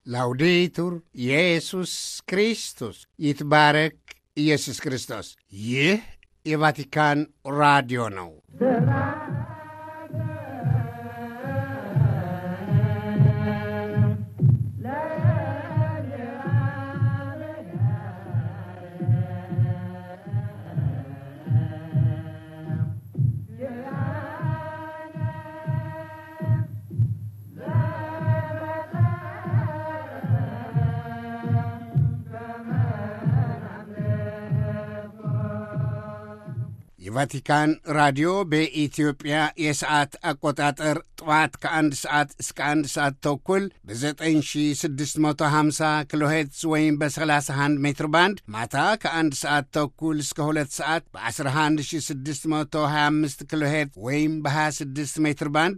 ላውዴቱር ኢየሱስ ክርስቶስ ይትባረክ ኢየሱስ ክርስቶስ። ይህ የቫቲካን ራዲዮ ነው። የቫቲካን ራዲዮ በኢትዮጵያ የሰዓት አቆጣጠር ጠዋት ከአንድ ሰዓት እስከ አንድ ሰዓት ተኩል በ9650 ኪሎ ሄርትዝ ወይም በ31 ሜትር ባንድ ማታ ከአንድ ሰዓት ተኩል እስከ ሁለት ሰዓት በ11625 ኪሎ ሄርትዝ ወይም በ26 ሜትር ባንድ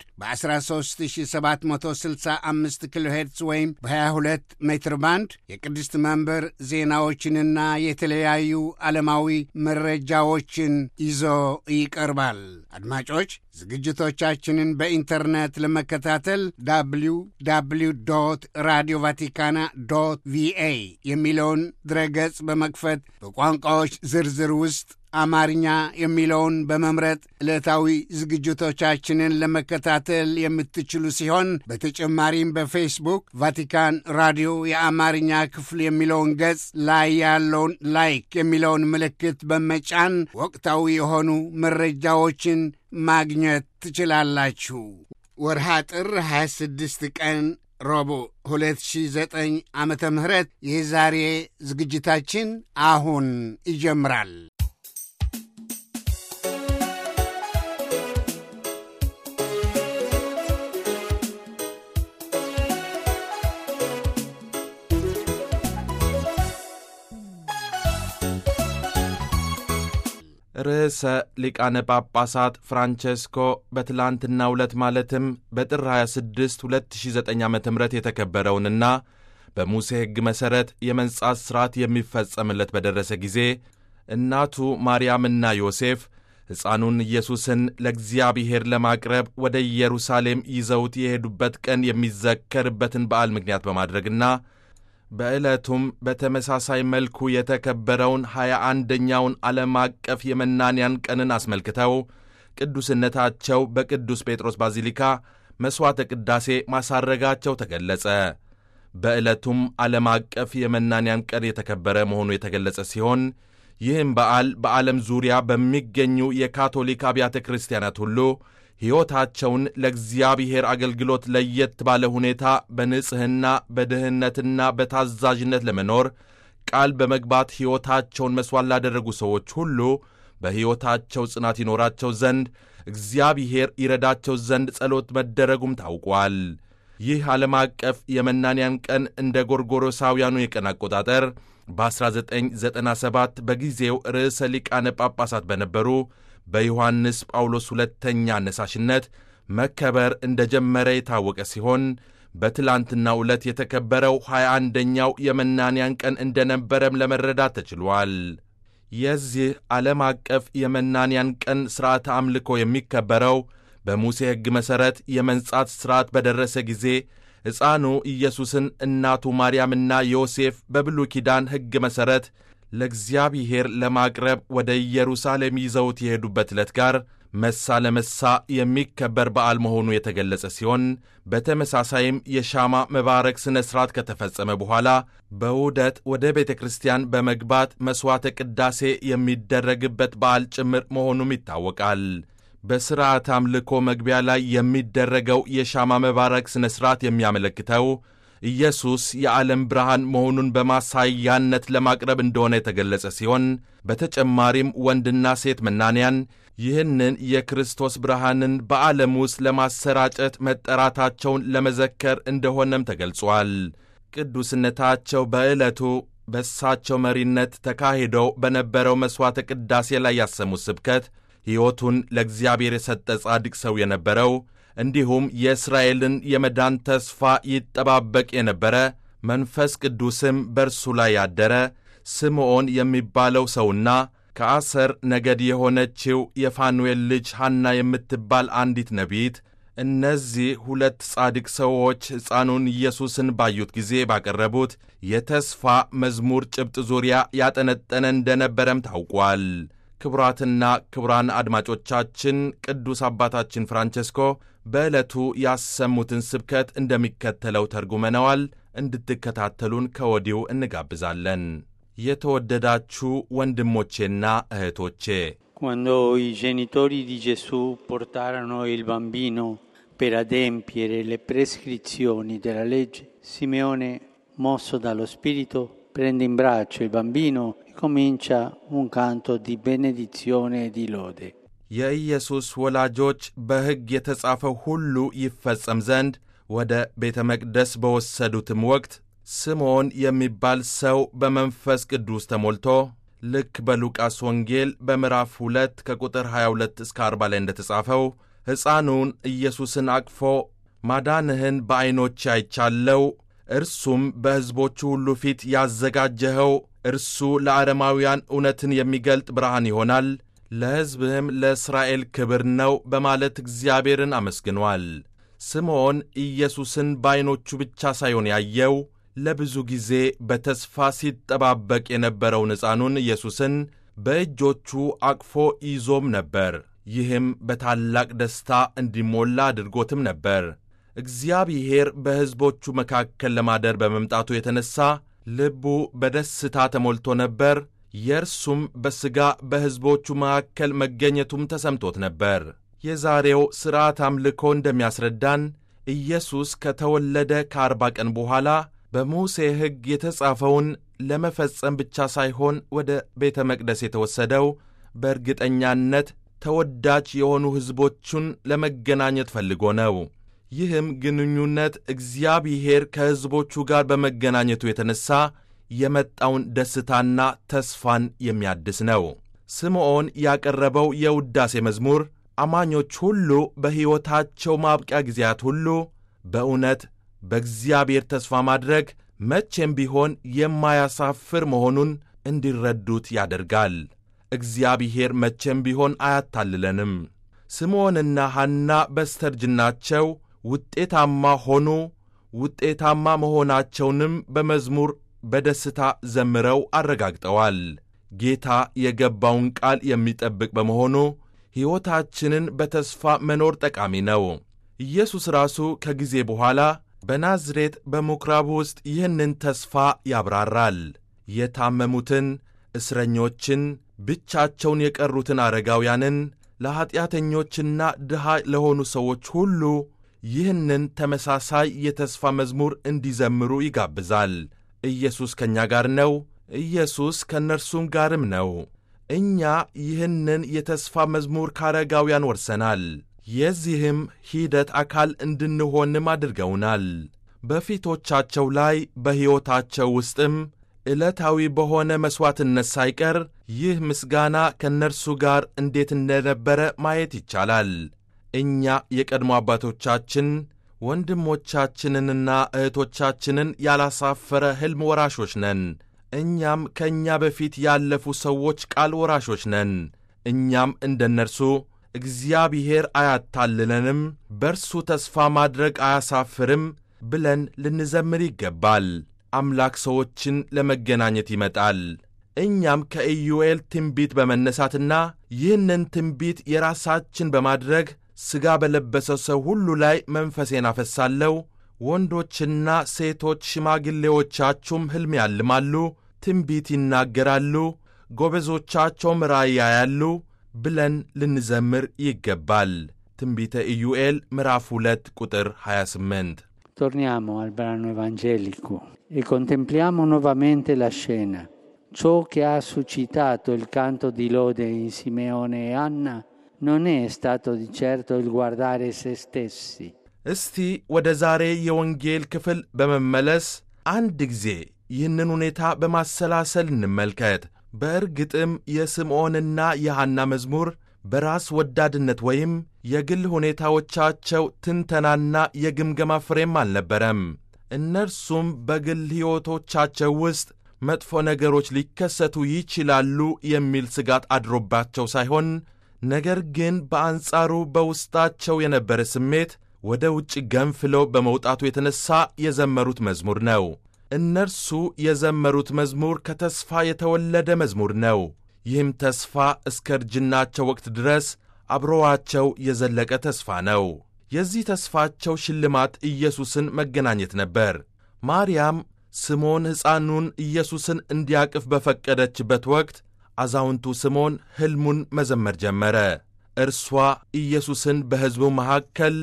በ13765 ኪሎ ሄርትዝ ወይም በ22 ሜትር ባንድ የቅድስት መንበር ዜናዎችንና የተለያዩ ዓለማዊ መረጃዎችን ይዞ ይቀርባል። አድማጮች ዝግጅቶቻችንን በኢንተርኔት ለመከታተል ዳብሊው ዳብሊው ዶት ራዲዮ ቫቲካና ዶት ቪኤ የሚለውን ድረገጽ በመክፈት በቋንቋዎች ዝርዝር ውስጥ አማርኛ የሚለውን በመምረጥ ዕለታዊ ዝግጅቶቻችንን ለመከታተል የምትችሉ ሲሆን በተጨማሪም በፌስቡክ ቫቲካን ራዲዮ የአማርኛ ክፍል የሚለውን ገጽ ላይ ያለውን ላይክ የሚለውን ምልክት በመጫን ወቅታዊ የሆኑ መረጃዎችን ማግኘት ትችላላችሁ። ወርሃ ጥር 26 ቀን ረቡዕ 2009 ዓመተ ምህረት የዛሬ ዝግጅታችን አሁን ይጀምራል። ርዕሰ ሊቃነ ጳጳሳት ፍራንቼስኮ በትላንትናው ዕለት ማለትም በጥር 26 2009 ዓ ም የተከበረውንና በሙሴ ሕግ መሠረት የመንጻት ሥርዓት የሚፈጸምለት በደረሰ ጊዜ እናቱ ማርያምና ዮሴፍ ሕፃኑን ኢየሱስን ለእግዚአብሔር ለማቅረብ ወደ ኢየሩሳሌም ይዘውት የሄዱበት ቀን የሚዘከርበትን በዓል ምክንያት በማድረግና በዕለቱም በተመሳሳይ መልኩ የተከበረውን ሀያ አንደኛውን ዓለም አቀፍ የመናንያን ቀንን አስመልክተው ቅዱስነታቸው በቅዱስ ጴጥሮስ ባዚሊካ መሥዋዕተ ቅዳሴ ማሳረጋቸው ተገለጸ። በዕለቱም ዓለም አቀፍ የመናንያን ቀን የተከበረ መሆኑ የተገለጸ ሲሆን ይህም በዓል በዓለም ዙሪያ በሚገኙ የካቶሊክ አብያተ ክርስቲያናት ሁሉ ሕይወታቸውን ለእግዚአብሔር አገልግሎት ለየት ባለ ሁኔታ በንጽሕና በድህነትና በታዛዥነት ለመኖር ቃል በመግባት ሕይወታቸውን መሥዋዕት ላደረጉ ሰዎች ሁሉ በሕይወታቸው ጽናት ይኖራቸው ዘንድ እግዚአብሔር ይረዳቸው ዘንድ ጸሎት መደረጉም ታውቋል። ይህ ዓለም አቀፍ የመናንያን ቀን እንደ ጎርጎሮሳውያኑ የቀን አቆጣጠር በ1997 በጊዜው ርዕሰ ሊቃነ ጳጳሳት በነበሩ በዮሐንስ ጳውሎስ ሁለተኛ አነሳሽነት መከበር እንደ ጀመረ የታወቀ ሲሆን በትላንትናው ዕለት የተከበረው ሀያ አንደኛው የመናንያን ቀን እንደነበረም ለመረዳት ተችሏል። የዚህ ዓለም አቀፍ የመናንያን ቀን ሥርዓተ አምልኮ የሚከበረው በሙሴ ሕግ መሠረት የመንጻት ሥርዓት በደረሰ ጊዜ ሕፃኑ ኢየሱስን እናቱ ማርያምና ዮሴፍ በብሉይ ኪዳን ሕግ መሠረት ለእግዚአብሔር ለማቅረብ ወደ ኢየሩሳሌም ይዘውት የሄዱበት ዕለት ጋር መሳ ለመሳ የሚከበር በዓል መሆኑ የተገለጸ ሲሆን በተመሳሳይም የሻማ መባረክ ሥነ ሥርዓት ከተፈጸመ በኋላ በውደት ወደ ቤተ ክርስቲያን በመግባት መሥዋዕተ ቅዳሴ የሚደረግበት በዓል ጭምር መሆኑም ይታወቃል። በሥርዓት አምልኮ መግቢያ ላይ የሚደረገው የሻማ መባረክ ሥነ ሥርዓት የሚያመለክተው ኢየሱስ የዓለም ብርሃን መሆኑን በማሳያነት ለማቅረብ እንደሆነ የተገለጸ ሲሆን በተጨማሪም ወንድና ሴት መናንያን ይህንን የክርስቶስ ብርሃንን በዓለም ውስጥ ለማሰራጨት መጠራታቸውን ለመዘከር እንደሆነም ተገልጿል። ቅዱስነታቸው በዕለቱ በእሳቸው መሪነት ተካሂደው በነበረው መሥዋዕተ ቅዳሴ ላይ ያሰሙት ስብከት ሕይወቱን ለእግዚአብሔር የሰጠ ጻድቅ ሰው የነበረው እንዲሁም የእስራኤልን የመዳን ተስፋ ይጠባበቅ የነበረ መንፈስ ቅዱስም በእርሱ ላይ ያደረ ስምዖን የሚባለው ሰውና ከአሰር ነገድ የሆነችው የፋኑኤል ልጅ ሐና የምትባል አንዲት ነቢይት እነዚህ ሁለት ጻድቅ ሰዎች ሕፃኑን ኢየሱስን ባዩት ጊዜ ባቀረቡት የተስፋ መዝሙር ጭብጥ ዙሪያ ያጠነጠነ እንደነበረም ታውቋል። ክቡራትና ክቡራን አድማጮቻችን ቅዱስ አባታችን ፍራንቸስኮ በዕለቱ ያሰሙትን ስብከት እንደሚከተለው ተርጉመነዋል። እንድትከታተሉን ከወዲሁ እንጋብዛለን። የተወደዳችሁ ወንድሞቼና እህቶቼ Quando i genitori di Gesù portarono il bambino per adempiere le prescrizioni della legge, Simeone, mosso dallo Spirito, prende in braccio il bambino e comincia un canto di benedizione e di lode. የኢየሱስ ወላጆች በሕግ የተጻፈው ሁሉ ይፈጸም ዘንድ ወደ ቤተ መቅደስ በወሰዱትም ወቅት ስምዖን የሚባል ሰው በመንፈስ ቅዱስ ተሞልቶ ልክ በሉቃስ ወንጌል በምዕራፍ 2 ከቁጥር 22 እስከ 40 ላይ እንደተጻፈው ሕፃኑን ኢየሱስን አቅፎ ማዳንህን በዐይኖቼ አይቻለው፣ እርሱም በሕዝቦቹ ሁሉ ፊት ያዘጋጀኸው እርሱ ለአረማውያን እውነትን የሚገልጥ ብርሃን ይሆናል፣ ለሕዝብህም ለእስራኤል ክብር ነው በማለት እግዚአብሔርን አመስግኗል። ስምዖን ኢየሱስን በዐይኖቹ ብቻ ሳይሆን ያየው ለብዙ ጊዜ በተስፋ ሲጠባበቅ የነበረውን ሕፃኑን ኢየሱስን በእጆቹ አቅፎ ይዞም ነበር። ይህም በታላቅ ደስታ እንዲሞላ አድርጎትም ነበር። እግዚአብሔር በሕዝቦቹ መካከል ለማደር በመምጣቱ የተነሣ ልቡ በደስታ ተሞልቶ ነበር። የእርሱም በሥጋ በሕዝቦቹ መካከል መገኘቱም ተሰምቶት ነበር። የዛሬው ሥርዓት አምልኮ እንደሚያስረዳን ኢየሱስ ከተወለደ ከአርባ ቀን በኋላ በሙሴ ሕግ የተጻፈውን ለመፈጸም ብቻ ሳይሆን ወደ ቤተ መቅደስ የተወሰደው በእርግጠኛነት ተወዳጅ የሆኑ ሕዝቦቹን ለመገናኘት ፈልጎ ነው። ይህም ግንኙነት እግዚአብሔር ከሕዝቦቹ ጋር በመገናኘቱ የተነሣ የመጣውን ደስታና ተስፋን የሚያድስ ነው። ስምዖን ያቀረበው የውዳሴ መዝሙር አማኞች ሁሉ በሕይወታቸው ማብቂያ ጊዜያት ሁሉ በእውነት በእግዚአብሔር ተስፋ ማድረግ መቼም ቢሆን የማያሳፍር መሆኑን እንዲረዱት ያደርጋል። እግዚአብሔር መቼም ቢሆን አያታልለንም። ስምዖንና ሐና በስተርጅናቸው ውጤታማ ሆኑ። ውጤታማ መሆናቸውንም በመዝሙር በደስታ ዘምረው አረጋግጠዋል። ጌታ የገባውን ቃል የሚጠብቅ በመሆኑ ሕይወታችንን በተስፋ መኖር ጠቃሚ ነው። ኢየሱስ ራሱ ከጊዜ በኋላ በናዝሬት በምኵራብ ውስጥ ይህንን ተስፋ ያብራራል። የታመሙትን፣ እስረኞችን፣ ብቻቸውን የቀሩትን አረጋውያንን፣ ለኀጢአተኞችና ድሃ ለሆኑ ሰዎች ሁሉ ይህንን ተመሳሳይ የተስፋ መዝሙር እንዲዘምሩ ይጋብዛል። ኢየሱስ ከእኛ ጋር ነው። ኢየሱስ ከእነርሱም ጋርም ነው። እኛ ይህንን የተስፋ መዝሙር ከአረጋውያን ወርሰናል። የዚህም ሂደት አካል እንድንሆንም አድርገውናል። በፊቶቻቸው ላይ በሕይወታቸው ውስጥም ዕለታዊ በሆነ መሥዋዕትነት ሳይቀር ይህ ምስጋና ከእነርሱ ጋር እንዴት እንደነበረ ማየት ይቻላል። እኛ የቀድሞ አባቶቻችን ወንድሞቻችንንና እህቶቻችንን ያላሳፈረ ሕልም ወራሾች ነን። እኛም ከእኛ በፊት ያለፉ ሰዎች ቃል ወራሾች ነን። እኛም እንደ እነርሱ እግዚአብሔር አያታልለንም፣ በርሱ ተስፋ ማድረግ አያሳፍርም ብለን ልንዘምር ይገባል። አምላክ ሰዎችን ለመገናኘት ይመጣል። እኛም ከኢዩኤል ትንቢት በመነሳትና ይህንን ትንቢት የራሳችን በማድረግ ሥጋ በለበሰ ሰው ሁሉ ላይ መንፈሴን አፈሳለሁ፣ ወንዶችና ሴቶች ሽማግሌዎቻችሁም ሕልም ያልማሉ፣ ትንቢት ይናገራሉ፣ ጎበዞቻቸውም ራእይ ያያሉ ብለን ልንዘምር ይገባል። ትንቢተ ኢዩኤል ምዕራፍ 2 ቁጥር 28 Torniamo al brano evangelico e contempliamo nuovamente la scena. Ciò che ha suscitato il canto di lode in Simeone e Anna non è stato di certo il guardare se stessi. እስቲ ወደ ዛሬ የወንጌል ክፍል በመመለስ አንድ ጊዜ ይህንን ሁኔታ በማሰላሰል እንመልከት። በእርግጥም የስምዖንና የሐና መዝሙር በራስ ወዳድነት ወይም የግል ሁኔታዎቻቸው ትንተናና የግምገማ ፍሬም አልነበረም። እነርሱም በግል ሕይወቶቻቸው ውስጥ መጥፎ ነገሮች ሊከሰቱ ይችላሉ የሚል ስጋት አድሮባቸው ሳይሆን ነገር ግን በአንጻሩ በውስጣቸው የነበረ ስሜት ወደ ውጭ ገንፍለው በመውጣቱ የተነሣ የዘመሩት መዝሙር ነው። እነርሱ የዘመሩት መዝሙር ከተስፋ የተወለደ መዝሙር ነው። ይህም ተስፋ እስከ እርጅናቸው ወቅት ድረስ አብሮዋቸው የዘለቀ ተስፋ ነው። የዚህ ተስፋቸው ሽልማት ኢየሱስን መገናኘት ነበር። ማርያም ስምዖን ሕፃኑን ኢየሱስን እንዲያቅፍ በፈቀደችበት ወቅት አዛውንቱ ስምዖን ሕልሙን መዘመር ጀመረ። እርሷ ኢየሱስን በሕዝቡ መካከል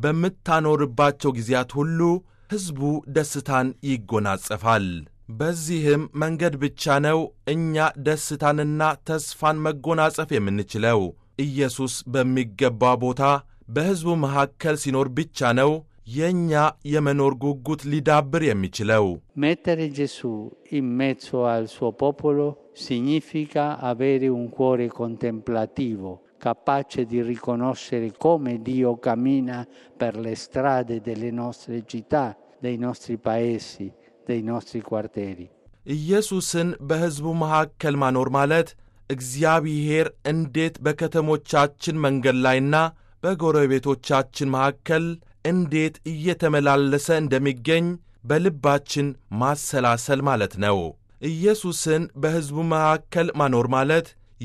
በምታኖርባቸው ጊዜያት ሁሉ ሕዝቡ ደስታን ይጎናጸፋል። በዚህም መንገድ ብቻ ነው እኛ ደስታንና ተስፋን መጎናጸፍ የምንችለው። ኢየሱስ በሚገባ ቦታ በሕዝቡ መካከል ሲኖር ብቻ ነው የእኛ የመኖር ጉጉት ሊዳብር የሚችለው። Mettere Gesù in mezzo al suo popolo significa avere un cuore contemplativo, capace di riconoscere come Dio cammina per le strade delle nostre città, dei nostri paesi, dei nostri quartieri. ኢየሱስን በሕዝቡ መካከል ማኖር ማለት እግዚአብሔር እንዴት በከተሞቻችን መንገድ ላይና በጎረቤቶቻችን መካከል እንዴት እየተመላለሰ እንደሚገኝ በልባችን ማሰላሰል ማለት ነው። ኢየሱስን በሕዝቡ መካከል ማኖር ማለት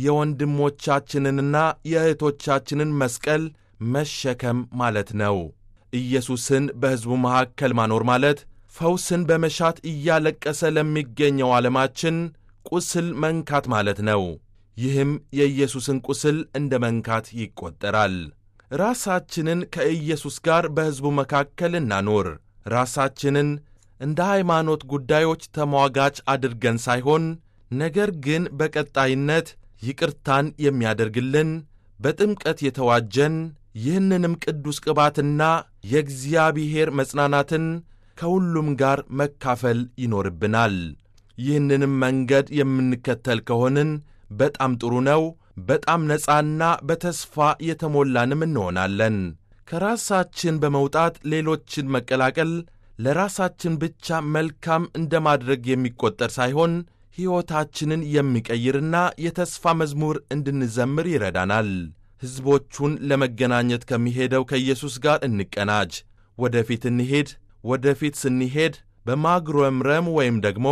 የወንድሞቻችንንና የእህቶቻችንን መስቀል መሸከም ማለት ነው። ኢየሱስን በሕዝቡ መካከል ማኖር ማለት ፈውስን በመሻት እያለቀሰ ለሚገኘው ዓለማችን ቁስል መንካት ማለት ነው። ይህም የኢየሱስን ቁስል እንደ መንካት ይቈጠራል። ራሳችንን ከኢየሱስ ጋር በሕዝቡ መካከል እናኖር። ራሳችንን እንደ ሃይማኖት ጉዳዮች ተሟጋች አድርገን ሳይሆን ነገር ግን በቀጣይነት ይቅርታን የሚያደርግልን በጥምቀት የተዋጀን ይህንንም ቅዱስ ቅባትና የእግዚአብሔር መጽናናትን ከሁሉም ጋር መካፈል ይኖርብናል። ይህንንም መንገድ የምንከተል ከሆንን በጣም ጥሩ ነው። በጣም ነፃና በተስፋ የተሞላንም እንሆናለን። ከራሳችን በመውጣት ሌሎችን መቀላቀል ለራሳችን ብቻ መልካም እንደ ማድረግ የሚቆጠር ሳይሆን ሕይወታችንን የሚቀይርና የተስፋ መዝሙር እንድንዘምር ይረዳናል። ሕዝቦቹን ለመገናኘት ከሚሄደው ከኢየሱስ ጋር እንቀናጅ። ወደፊት እንሄድ። ወደፊት ስንሄድ በማጉረምረም ወይም ደግሞ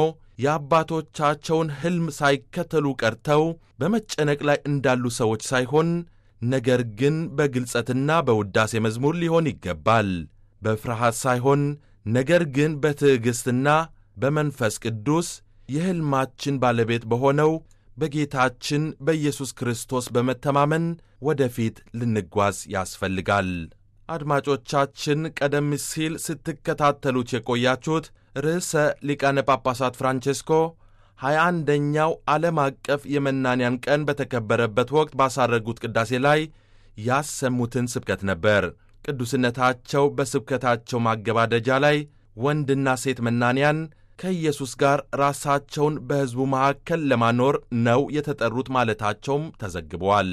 የአባቶቻቸውን ሕልም ሳይከተሉ ቀርተው በመጨነቅ ላይ እንዳሉ ሰዎች ሳይሆን ነገር ግን በግልጸትና በውዳሴ መዝሙር ሊሆን ይገባል። በፍርሃት ሳይሆን ነገር ግን በትዕግሥትና በመንፈስ ቅዱስ የሕልማችን ባለቤት በሆነው በጌታችን በኢየሱስ ክርስቶስ በመተማመን ወደፊት ልንጓዝ ያስፈልጋል። አድማጮቻችን ቀደም ሲል ስትከታተሉት የቆያችሁት ርዕሰ ሊቃነ ጳጳሳት ፍራንቼስኮ ሀያ አንደኛው ዓለም አቀፍ የመናንያን ቀን በተከበረበት ወቅት ባሳረጉት ቅዳሴ ላይ ያሰሙትን ስብከት ነበር። ቅዱስነታቸው በስብከታቸው ማገባደጃ ላይ ወንድና ሴት መናንያን ከኢየሱስ ጋር ራሳቸውን በሕዝቡ መካከል ለማኖር ነው የተጠሩት ማለታቸውም ተዘግበዋል።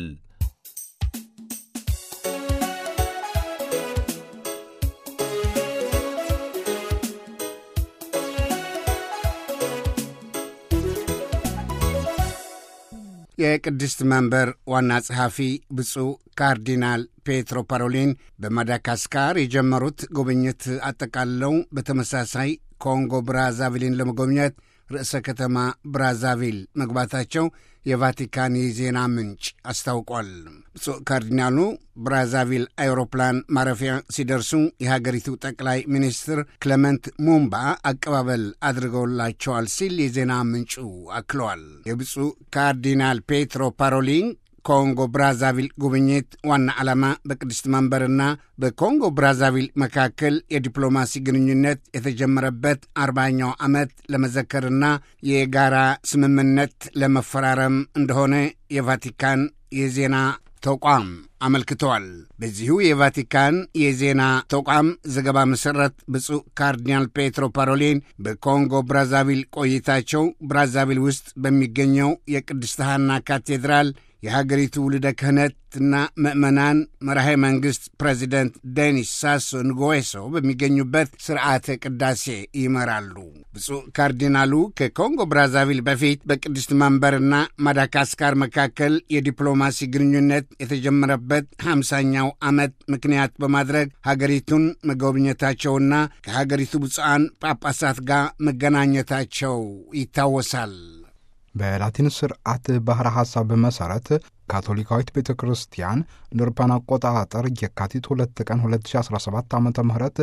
የቅድስት መንበር ዋና ጸሐፊ ብፁዕ ካርዲናል ፔትሮ ፓሮሊን በማዳጋስካር የጀመሩት ጉብኝት አጠቃልለው በተመሳሳይ ኮንጎ ብራዛቪልን ለመጎብኘት ርዕሰ ከተማ ብራዛቪል መግባታቸው የቫቲካን የዜና ምንጭ አስታውቋል። ብፁዕ ካርዲናሉ ብራዛቪል አይሮፕላን ማረፊያ ሲደርሱ የሀገሪቱ ጠቅላይ ሚኒስትር ክለመንት ሙምባ አቀባበል አድርገውላቸዋል ሲል የዜና ምንጩ አክለዋል። የብፁዕ ካርዲናል ፔትሮ ፓሮሊን ኮንጎ ብራዛቪል ጉብኝት ዋና ዓላማ በቅድስት መንበርና በኮንጎ ብራዛቪል መካከል የዲፕሎማሲ ግንኙነት የተጀመረበት አርባኛው ዓመት ለመዘከርና የጋራ ስምምነት ለመፈራረም እንደሆነ የቫቲካን የዜና ተቋም አመልክተዋል። በዚሁ የቫቲካን የዜና ተቋም ዘገባ መሠረት ብፁዕ ካርዲናል ፔትሮ ፓሮሊን በኮንጎ ብራዛቪል ቆይታቸው ብራዛቪል ውስጥ በሚገኘው የቅድስት ሐና ካቴድራል የሀገሪቱ ውልደ ክህነትና ምእመናን መራሄ መንግሥት ፕሬዚደንት ዴኒስ ሳሶ ንጎዌሶ በሚገኙበት ስርዓተ ቅዳሴ ይመራሉ። ብፁዕ ካርዲናሉ ከኮንጎ ብራዛቪል በፊት በቅድስት መንበርና ማዳጋስካር መካከል የዲፕሎማሲ ግንኙነት የተጀመረበት ሃምሳኛው ዓመት ምክንያት በማድረግ ሀገሪቱን መጎብኘታቸውና ከሀገሪቱ ብፁዓን ጳጳሳት ጋር መገናኘታቸው ይታወሳል። በላቲን ስርዓት ባሕረ ሐሳብ መሠረት ካቶሊካዊት ቤተ ክርስቲያን እንደ አውሮፓውያን አቆጣጠር የካቲት ሁለት ቀን 2017 ዓ ም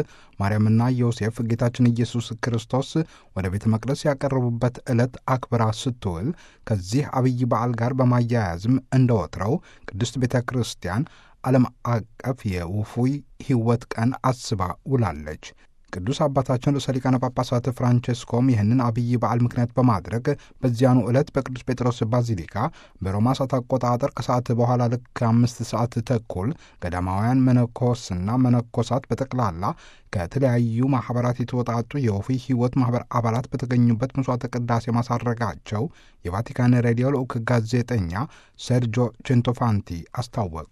ማርያምና ዮሴፍ ጌታችን ኢየሱስ ክርስቶስ ወደ ቤተ መቅደስ ያቀረቡበት ዕለት አክብራ ስትውል ከዚህ አብይ በዓል ጋር በማያያዝም እንደ ወትረው ቅድስት ቤተ ክርስቲያን ዓለም አቀፍ የውፉይ ሕይወት ቀን አስባ ውላለች። ቅዱስ አባታችን ርዕሰ ሊቃነ ጳጳሳት ፍራንቼስኮም ይህንን አብይ በዓል ምክንያት በማድረግ በዚያኑ ዕለት በቅዱስ ጴጥሮስ ባዚሊካ በሮማ ሰዓት አቆጣጠር ከሰዓት በኋላ ልክ አምስት ሰዓት ተኩል ገዳማውያን መነኮስና መነኮሳት በጠቅላላ ከተለያዩ ማኅበራት የተወጣጡ የወፉይ ሕይወት ማኅበር አባላት በተገኙበት ምሥዋዕተ ቅዳሴ ማሳረጋቸው የቫቲካን ሬዲዮ ልዑክ ጋዜጠኛ ሴርጆ ቼንቶፋንቲ አስታወቁ።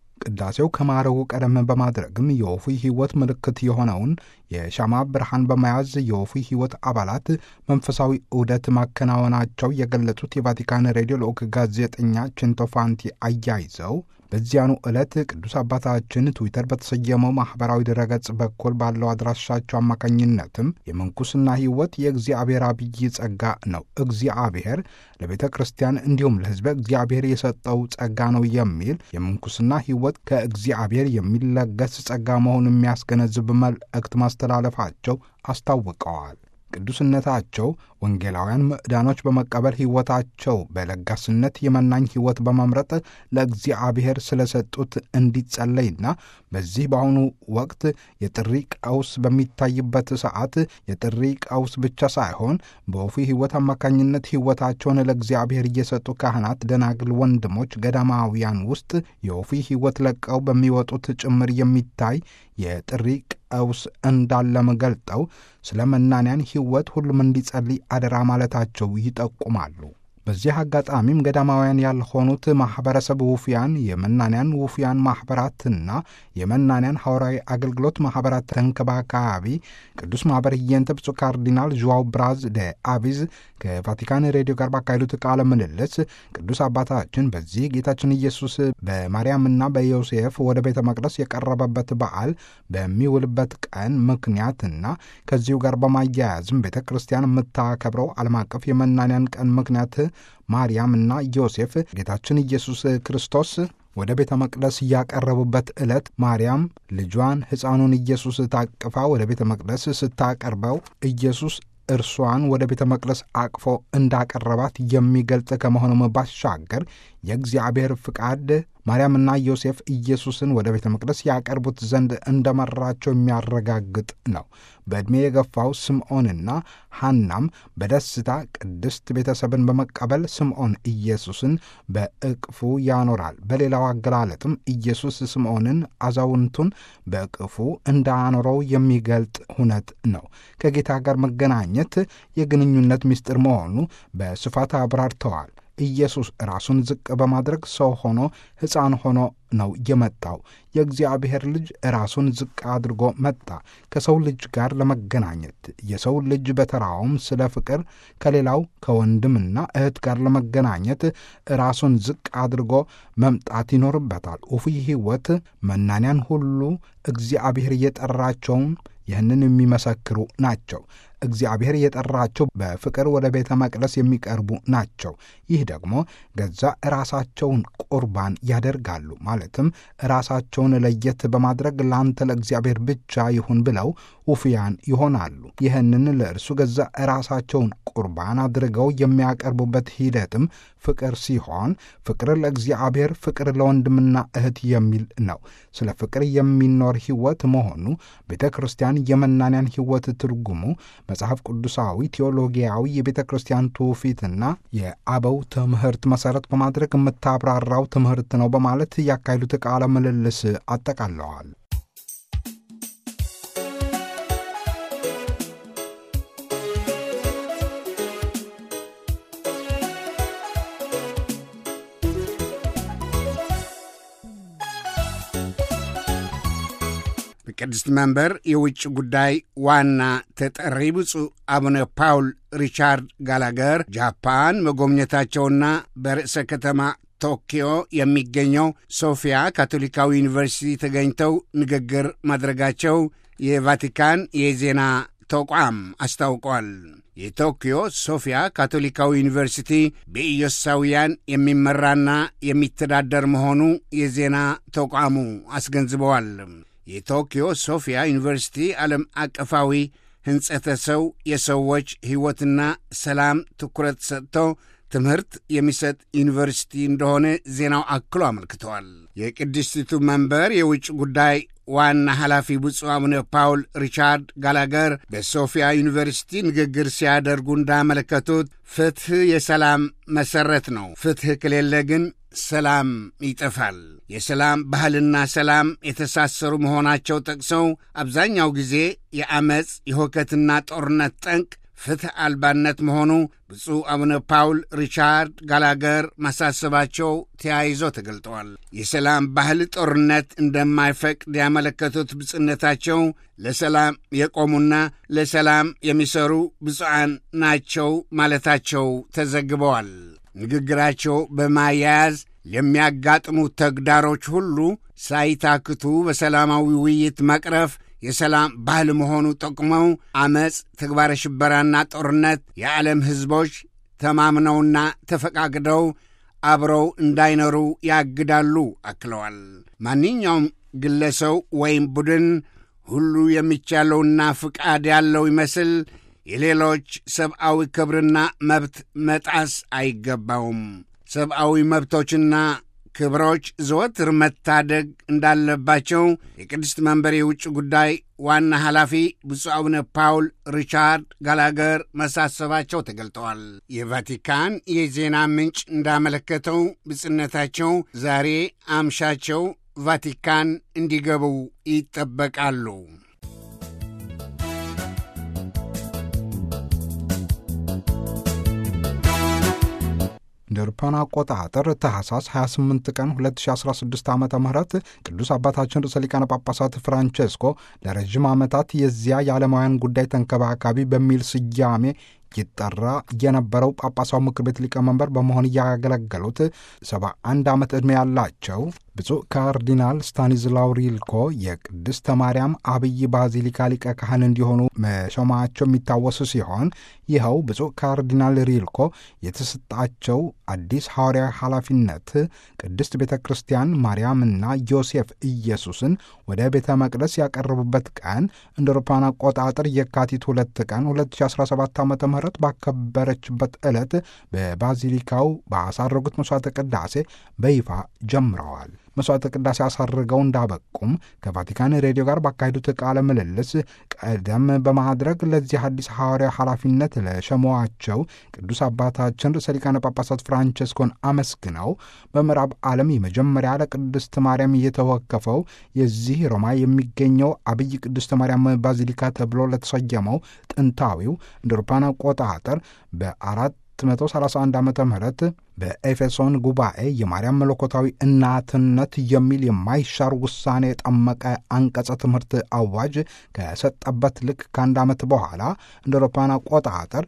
ቅዳሴው ከማረጉ ቀደም በማድረግም የወፉይ ሕይወት ምልክት የሆነውን የሻማ ብርሃን በመያዝ የወፉይ ሕይወት አባላት መንፈሳዊ ዑደት ማከናወናቸው የገለጹት የቫቲካን ሬዲዮ ልዑክ ጋዜጠኛ ቼንቶፋንቲ አያይዘው በዚያኑ ዕለት ቅዱስ አባታችን ትዊተር በተሰየመው ማኅበራዊ ድረገጽ በኩል ባለው አድራሻቸው አማካኝነትም የምንኩስና ሕይወት የእግዚአብሔር አብይ ጸጋ ነው፣ እግዚአብሔር ለቤተ ክርስቲያን እንዲሁም ለሕዝበ እግዚአብሔር የሰጠው ጸጋ ነው የሚል የምንኩስና ሕይወት ከእግዚአብሔር የሚለገስ ጸጋ መሆኑን የሚያስገነዝብ መልእክት ማስተላለፋቸው አስታውቀዋል። ቅዱስነታቸው ወንጌላውያን ምዕዳኖች በመቀበል ሕይወታቸው በለጋስነት የመናኝ ሕይወት በመምረጥ ለእግዚአብሔር ስለሰጡት እንዲጸለይና በዚህ በአሁኑ ወቅት የጥሪ ቀውስ በሚታይበት ሰዓት የጥሪ ቀውስ ብቻ ሳይሆን በወፉይ ሕይወት አማካኝነት ሕይወታቸውን ለእግዚአብሔር እየሰጡ ካህናት፣ ደናግል፣ ወንድሞች ገዳማውያን ውስጥ የወፉይ ሕይወት ለቀው በሚወጡት ጭምር የሚታይ የጥሪ ቀውስ እንዳለም ገልጠው ስለ መናንያን ሕይወት ሁሉም እንዲጸልይ አደራ ማለታቸው ይጠቁማሉ። በዚህ አጋጣሚም ገዳማውያን ያልሆኑት ማኅበረሰብ ውፍያን፣ የመናንያን ውፍያን ማኅበራትና የመናንያን ሐዋርያዊ አገልግሎት ማኅበራት ተንከባካቢ ቅዱስ ማኅበር ህየንተ ብፁዕ ካርዲናል ዥዋው ብራዝ ደ አቪዝ ከቫቲካን ሬዲዮ ጋር ባካሄዱት ቃለ ምልልስ ቅዱስ አባታችን በዚህ ጌታችን ኢየሱስ በማርያምና በዮሴፍ ወደ ቤተ መቅደስ የቀረበበት በዓል በሚውልበት ቀን ምክንያትና ከዚሁ ጋር በማያያዝም ቤተ ክርስቲያን የምታከብረው ዓለም አቀፍ የመናንያን ቀን ምክንያት ማርያምና ዮሴፍ ጌታችን ኢየሱስ ክርስቶስ ወደ ቤተ መቅደስ ያቀረቡበት ዕለት ማርያም ልጇን ሕፃኑን ኢየሱስ ታቅፋ ወደ ቤተ መቅደስ ስታቀርበው ኢየሱስ እርሷን ወደ ቤተ መቅደስ አቅፎ እንዳቀረባት የሚገልጽ ከመሆኑም ባሻገር የእግዚአብሔር ፍቃድ ማርያምና ዮሴፍ ኢየሱስን ወደ ቤተ መቅደስ ያቀርቡት ዘንድ እንደመራቸው የሚያረጋግጥ ነው። በዕድሜ የገፋው ስምዖንና ሐናም በደስታ ቅድስት ቤተሰብን በመቀበል ስምዖን ኢየሱስን በእቅፉ ያኖራል። በሌላው አገላለጥም ኢየሱስ ስምዖንን አዛውንቱን በእቅፉ እንዳኖረው የሚገልጥ ሁነት ነው። ከጌታ ጋር መገናኘት የግንኙነት ምስጢር መሆኑ በስፋት አብራርተዋል። ኢየሱስ ራሱን ዝቅ በማድረግ ሰው ሆኖ ሕፃን ሆኖ ነው የመጣው። የእግዚአብሔር ልጅ ራሱን ዝቅ አድርጎ መጣ ከሰው ልጅ ጋር ለመገናኘት። የሰው ልጅ በተራውም ስለ ፍቅር ከሌላው ከወንድምና እህት ጋር ለመገናኘት ራሱን ዝቅ አድርጎ መምጣት ይኖርበታል። ውፉይ ሕይወት መናንያን ሁሉ እግዚአብሔር እየጠራቸውን ይህንን የሚመሰክሩ ናቸው። እግዚአብሔር የጠራቸው በፍቅር ወደ ቤተ መቅደስ የሚቀርቡ ናቸው። ይህ ደግሞ ገዛ ራሳቸውን ቁርባን ያደርጋሉ። ማለትም ራሳቸውን ለየት በማድረግ ለአንተ ለእግዚአብሔር ብቻ ይሁን ብለው ውፍያን ይሆናሉ። ይህንን ለእርሱ ገዛ ራሳቸውን ቁርባን አድርገው የሚያቀርቡበት ሂደትም ፍቅር ሲሆን ፍቅር ለእግዚአብሔር፣ ፍቅር ለወንድምና እህት የሚል ነው። ስለ ፍቅር የሚኖር ሕይወት መሆኑ ቤተ ክርስቲያን የመናንያን ሕይወት ትርጉሙ መጽሐፍ ቅዱሳዊ ቴዎሎጊያዊ የቤተ ክርስቲያን ትውፊትና የአበው ትምህርት መሠረት በማድረግ የምታብራራው ትምህርት ነው በማለት ያካሄዱት ቃለ ምልልስ አጠቃለዋል። የቅድስት መንበር የውጭ ጉዳይ ዋና ተጠሪ ብፁዕ አቡነ ፓውል ሪቻርድ ጋላገር ጃፓን መጎብኘታቸውና በርዕሰ ከተማ ቶኪዮ የሚገኘው ሶፊያ ካቶሊካዊ ዩኒቨርሲቲ ተገኝተው ንግግር ማድረጋቸው የቫቲካን የዜና ተቋም አስታውቋል። የቶኪዮ ሶፊያ ካቶሊካዊ ዩኒቨርሲቲ በኢየሱሳውያን የሚመራና የሚተዳደር መሆኑ የዜና ተቋሙ አስገንዝበዋል። የቶኪዮ ሶፊያ ዩኒቨርሲቲ ዓለም አቀፋዊ ሕንጸተ ሰው የሰዎች ሕይወትና ሰላም ትኩረት ሰጥቶ ትምህርት የሚሰጥ ዩኒቨርሲቲ እንደሆነ ዜናው አክሎ አመልክተዋል። የቅድስቲቱ መንበር የውጭ ጉዳይ ዋና ኃላፊ ብፁዕ አቡነ ፓውል ሪቻርድ ጋላገር በሶፊያ ዩኒቨርሲቲ ንግግር ሲያደርጉ እንዳመለከቱት ፍትሕ የሰላም መሠረት ነው። ፍትሕ ከሌለ ግን ሰላም ይጠፋል። የሰላም ባህልና ሰላም የተሳሰሩ መሆናቸው ጠቅሰው አብዛኛው ጊዜ የአመፅ የሁከትና ጦርነት ጠንቅ ፍትሕ አልባነት መሆኑ ብፁዕ አቡነ ፓውል ሪቻርድ ጋላገር ማሳሰባቸው ተያይዞ ተገልጠዋል። የሰላም ባህል ጦርነት እንደማይፈቅድ ያመለከቱት ብፁዕነታቸው ለሰላም የቆሙና ለሰላም የሚሰሩ ብፁዓን ናቸው ማለታቸው ተዘግበዋል። ንግግራቸው በማያያዝ ለሚያጋጥሙ ተግዳሮች ሁሉ ሳይታክቱ በሰላማዊ ውይይት መቅረፍ የሰላም ባህል መሆኑ ጠቁመው አመፅ፣ ተግባረ ሽበራና ጦርነት የዓለም ሕዝቦች ተማምነውና ተፈቃቅደው አብረው እንዳይኖሩ ያግዳሉ አክለዋል። ማንኛውም ግለሰው ወይም ቡድን ሁሉ የሚቻለውና ፍቃድ ያለው ይመስል የሌሎች ሰብአዊ ክብርና መብት መጣስ አይገባውም። ሰብአዊ መብቶችና ክብሮች ዘወትር መታደግ እንዳለባቸው የቅድስት መንበር የውጭ ጉዳይ ዋና ኃላፊ ብፁዕ አቡነ ፓውል ሪቻርድ ጋላገር መሳሰባቸው ተገልጠዋል። የቫቲካን የዜና ምንጭ እንዳመለከተው ብጽነታቸው ዛሬ አምሻቸው ቫቲካን እንዲገቡ ይጠበቃሉ። እንደ አውሮፓውያን አቆጣጠር ታህሳስ 28 ቀን 2016 ዓ ም ቅዱስ አባታችን ርዕሰ ሊቃነ ጳጳሳት ፍራንቼስኮ ለረዥም ዓመታት የዚያ የዓለማውያን ጉዳይ ተንከባካቢ በሚል ስያሜ ይጠራ የነበረው ጳጳሳው ምክር ቤት ሊቀመንበር በመሆን እያገለገሉት 71 ዓመት ዕድሜ ያላቸው ብፁዕ ካርዲናል ስታኒዝላው ሪልኮ የቅድስተ ማርያም አብይ ባዚሊካ ሊቀ ካህን እንዲሆኑ መሾማቸው የሚታወስ ሲሆን ይኸው ብፁዕ ካርዲናል ሪልኮ የተሰጣቸው አዲስ ሐዋርያዊ ኃላፊነት ቅድስት ቤተ ክርስቲያን ማርያምና ዮሴፍ ኢየሱስን ወደ ቤተ መቅደስ ያቀረቡበት ቀን እንደ አውሮፓውያን አቆጣጠር የካቲት ሁለት ቀን 2017 ዓ ም ባከበረችበት ዕለት በባዚሊካው ባሳረጉት መሥዋዕተ ቅዳሴ በይፋ ጀምረዋል። መሥዋዕተ ቅዳሴ አሳርገው እንዳበቁም ከቫቲካን ሬዲዮ ጋር ባካሄዱት ቃለ ምልልስ ቀደም በማድረግ ለዚህ አዲስ ሐዋርያ ኃላፊነት ለሸሟቸው ቅዱስ አባታችን ርዕሰ ሊቃነ ጳጳሳት ፍራንቸስኮን አመስግነው በምዕራብ ዓለም የመጀመሪያ ለቅድስት ማርያም እየተወከፈው የዚህ ሮማ የሚገኘው አብይ ቅድስት ማርያም ባዚሊካ ተብሎ ለተሰየመው ጥንታዊው እንደ አውሮፓውያን አቆጣጠር በአራት 131 ዓ ም በኤፌሶን ጉባኤ የማርያም መለኮታዊ እናትነት የሚል የማይሻር ውሳኔ የጠመቀ አንቀጸ ትምህርት አዋጅ ከሰጠበት ልክ ከአንድ ዓመት በኋላ እንደ አውሮፓውያን አቆጣጠር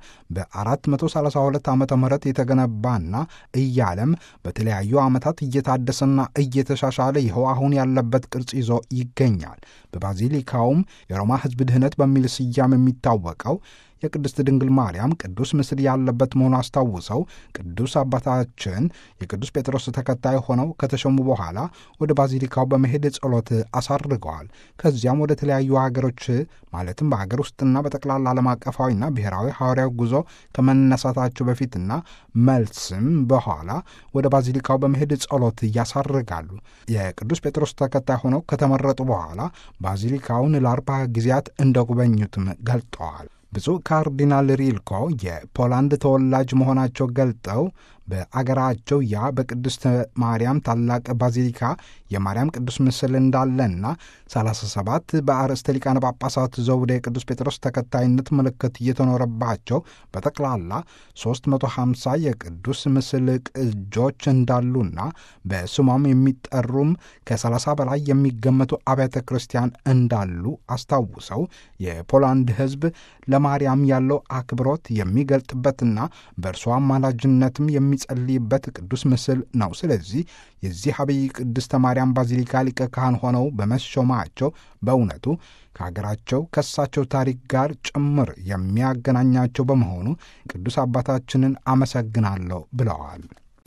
በ432 ዓ ም የተገነባና እያለም በተለያዩ ዓመታት እየታደሰና እየተሻሻለ ይኸው አሁን ያለበት ቅርጽ ይዞ ይገኛል። በባዚሊካውም የሮማ ሕዝብ ድህነት በሚል ስያሜ የሚታወቀው የቅድስት ድንግል ማርያም ቅዱስ ምስል ያለበት መሆኑ አስታውሰው ቅዱስ አባታችን የቅዱስ ጴጥሮስ ተከታይ ሆነው ከተሾሙ በኋላ ወደ ባዚሊካው በመሄድ ጸሎት አሳርገዋል። ከዚያም ወደ ተለያዩ ሀገሮች ማለትም በሀገር ውስጥና በጠቅላላ ዓለም አቀፋዊና ብሔራዊ ሐዋርያዊ ጉዞ ከመነሳታቸው በፊትና መልስም በኋላ ወደ ባዚሊካው በመሄድ ጸሎት ያሳርጋሉ። የቅዱስ ጴጥሮስ ተከታይ ሆነው ከተመረጡ በኋላ ባዚሊካውን ለአርባ ጊዜያት እንደጎበኙትም ገልጠዋል። ብፁዕ ካርዲናል ሪልኮ የፖላንድ ተወላጅ መሆናቸው ገልጠው በአገራቸው ያ በቅድስተ ማርያም ታላቅ ባዚሊካ የማርያም ቅዱስ ምስል እንዳለና 37 በአርእስተ ሊቃነ ጳጳሳት ዘውደ የቅዱስ ጴጥሮስ ተከታይነት ምልክት እየተኖረባቸው በጠቅላላ 350 የቅዱስ ምስል ቅጆች እንዳሉና በስሟም የሚጠሩም ከ30 በላይ የሚገመቱ አብያተ ክርስቲያን እንዳሉ አስታውሰው የፖላንድ ሕዝብ ለማርያም ያለው አክብሮት የሚገልጥበትና በእርሷ አማላጅነትም የሚጸልይበት ቅዱስ ምስል ነው። ስለዚህ የዚህ አብይ ቅድስተ ማርያም ባዚሊካ ሊቀ ካህን ሆነው በመሾማቸው በእውነቱ ከሀገራቸው ከሳቸው ታሪክ ጋር ጭምር የሚያገናኛቸው በመሆኑ ቅዱስ አባታችንን አመሰግናለሁ ብለዋል።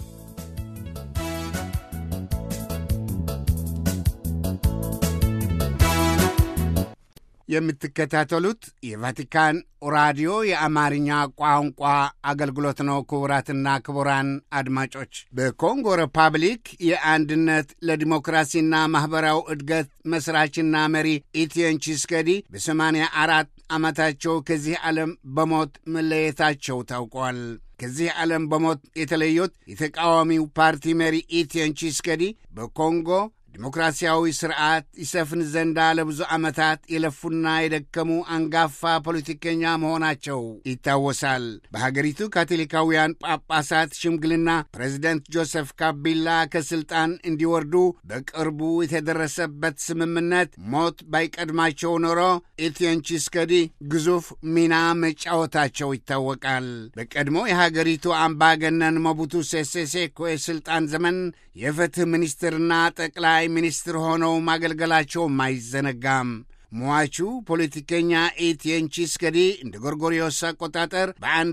የምትከታተሉት የቫቲካን ራዲዮ የአማርኛ ቋንቋ አገልግሎት ነው። ክቡራትና ክቡራን አድማጮች በኮንጎ ሪፐብሊክ የአንድነት ለዲሞክራሲና ማኅበራዊ እድገት መስራችና መሪ ኢቲየን ቺስከዲ በሰማንያ አራት ዓመታቸው ከዚህ ዓለም በሞት መለየታቸው ታውቋል። ከዚህ ዓለም በሞት የተለዩት የተቃዋሚው ፓርቲ መሪ ኢቲየን ቺስከዲ በኮንጎ ዲሞክራሲያዊ ስርዓት ይሰፍን ዘንዳ ለብዙ ዓመታት የለፉና የደከሙ አንጋፋ ፖለቲከኛ መሆናቸው ይታወሳል። በሀገሪቱ ካቶሊካውያን ጳጳሳት ሽምግልና ፕሬዚደንት ጆሴፍ ካቢላ ከሥልጣን እንዲወርዱ በቅርቡ የተደረሰበት ስምምነት ሞት ባይቀድማቸው ኖሮ ኤቲየን ቺስከዲ ግዙፍ ሚና መጫወታቸው ይታወቃል። በቀድሞ የሀገሪቱ አምባገነን ሞቡቱ ሴሴ ሴኮ የሥልጣን ዘመን የፍትሕ ሚኒስትርና ጠቅላይ ሚኒስትር ሆነው ማገልገላቸውም አይዘነጋም። ሟቹ ፖለቲከኛ ኤቲየን ቺስከዲ እንደ ጎርጎሪዮስ አቆጣጠር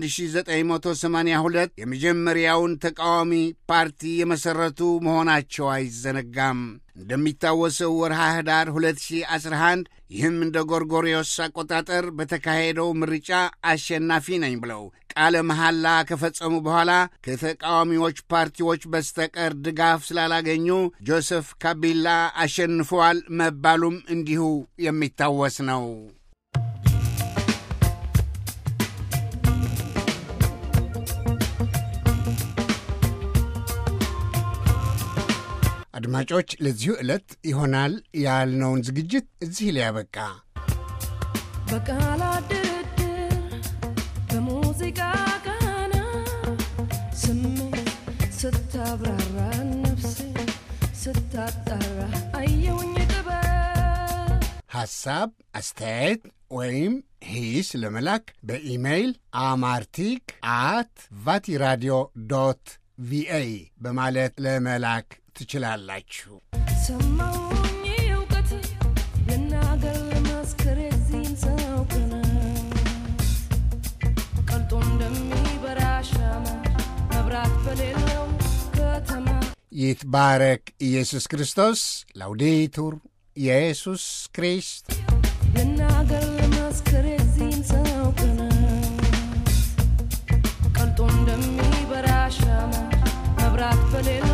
በ1982 የመጀመሪያውን ተቃዋሚ ፓርቲ የመሠረቱ መሆናቸው አይዘነጋም። እንደሚታወሰው ወርሃ ኅዳር 2011 ይህም እንደ ጎርጎሪዮስ አቆጣጠር በተካሄደው ምርጫ አሸናፊ ነኝ ብለው ቃለ መሐላ ከፈጸሙ በኋላ ከተቃዋሚዎች ፓርቲዎች በስተቀር ድጋፍ ስላላገኙ ጆሴፍ ካቢላ አሸንፈዋል መባሉም እንዲሁ የሚታወስ ነው። አድማጮች፣ ለዚሁ ዕለት ይሆናል ያልነውን ዝግጅት እዚህ ላይ ያበቃ። በቃላት ድርድር በሙዚቃ ቃና ስሜት ስታብራራ ነፍሴ ስታጣራ አየውኝ ጥበብ ሐሳብ፣ አስተያየት ወይም ሂስ ለመላክ በኢሜይል አማርቲክ አት ቫቲራዲዮ ዶት ቪኦኤ በማለት ለመላክ ትችላላችሁ። ሰማውኝ እውቀት ልናገር ለማስከር የዚህን ሰው ቅናት ቀልጦ እንደሚበራ ሻማ መብራት በሌለው ከተማ ይትባረክ ኢየሱስ ክርስቶስ። ላውዴቱር ኢየሱስ ክሪስት ልናገር ለማስከር የዚህን ሰው ቅናት ቀልጦ እንደሚበራ ሻማ መብራት በሌለው